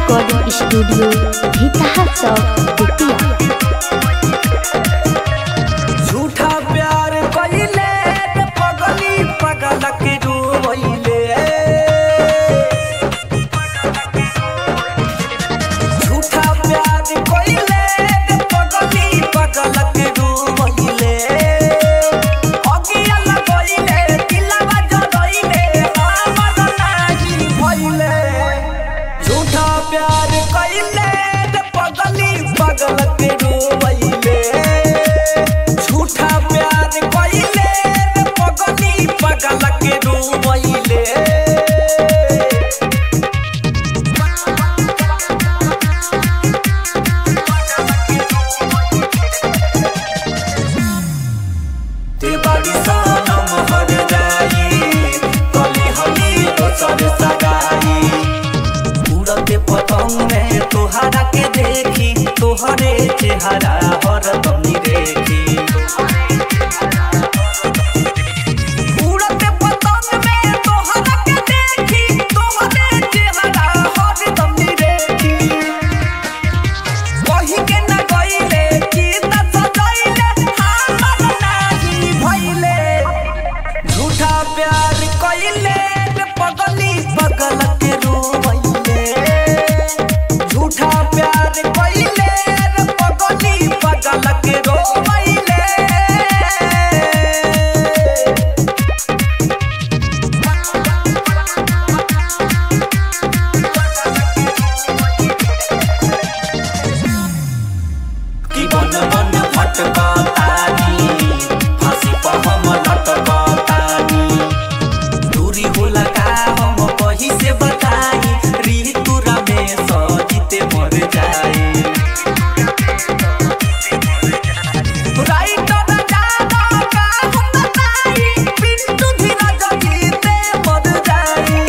recording studio Bhitaha Chowk Bettiah झूठा प्यार कइले रे पगली पगल के डूबैले झूठा प्यार कइले रे पगली पगल के डूबैले अगिया लगइले दिलवा जरइले हमर नाही भइले झूठा प्यार कइले रे पगली पगल के डूबैले झूठा प्यार कइले रे पगली पगल के डूबैले ते बड़ी सनम हर जाई कली हली दोसर सगाई उड़ते पतंग में तोहरा के देखी तोहरे चेहरा हरदम देखी उड़ते पतंग में तोहरा के देखी तोहरे चेहरा हरदम देखी कही के न गइले की त सजइले हमर नाही भइले झूठा प्यार कइले रे पगली पगल के रोइले झूठा प्यार कइले रे पगली पगल के रोइले कि बन बन भटका तानी फांसी पर हम लटका तानी दूरी होला का हम कही से बताई ऋतुरा में सजीते मर जाए राइटर जाना का हम बताई पिंटू धीरज जीते मर जाए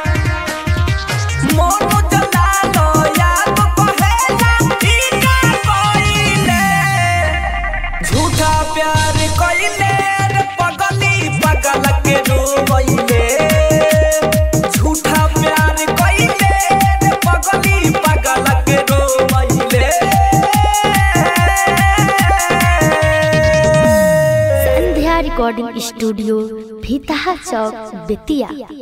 मोनो जला लो याद कहेला ई का कइले झूठा प्यार कइले रे पगली पगल के रोइले झूठा प्यार कइले रे पगली पगल के रोइले संध्या रिकॉर्डिंग स्टूडियो भीतहा चौक बेतिया